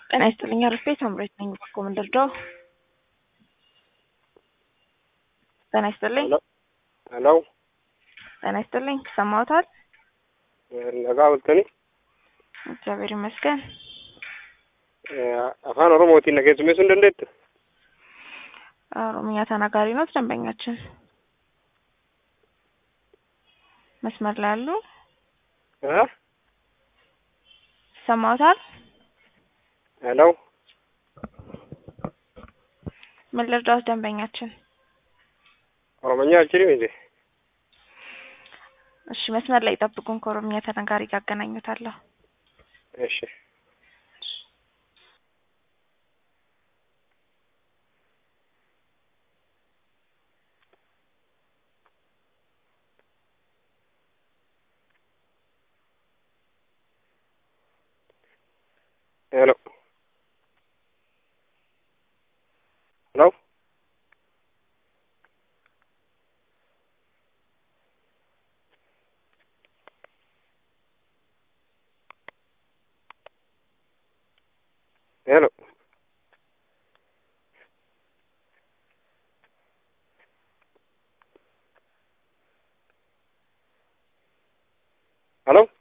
ጤና ይስጥልኝ አርፌት አምሬት ነኝ በኮ ምንድርደው ጤና ይስጥልኝ ሄሎ ጤና ይስጥልኝ ሰማዎታል ነጋ bultani እግዚአብሔር ይመስገን afaan oromootiin na keessummeessuu hin dandeettu ኦሮምኛ ተናጋሪ ነው ደንበኛችን መስመር ላይ ያሉ ሰማዎታል ሄሎ ምን ልርዳዎት ደንበኛችን ኦሮሞኛ አልችልም እንዴ እሺ መስመር ላይ ይጠብቁን ከኦሮምኛ ተናጋሪ ጋር አገናኙታለሁ እሺ ሄሎ ሄሎ ሄሎ ሄሎ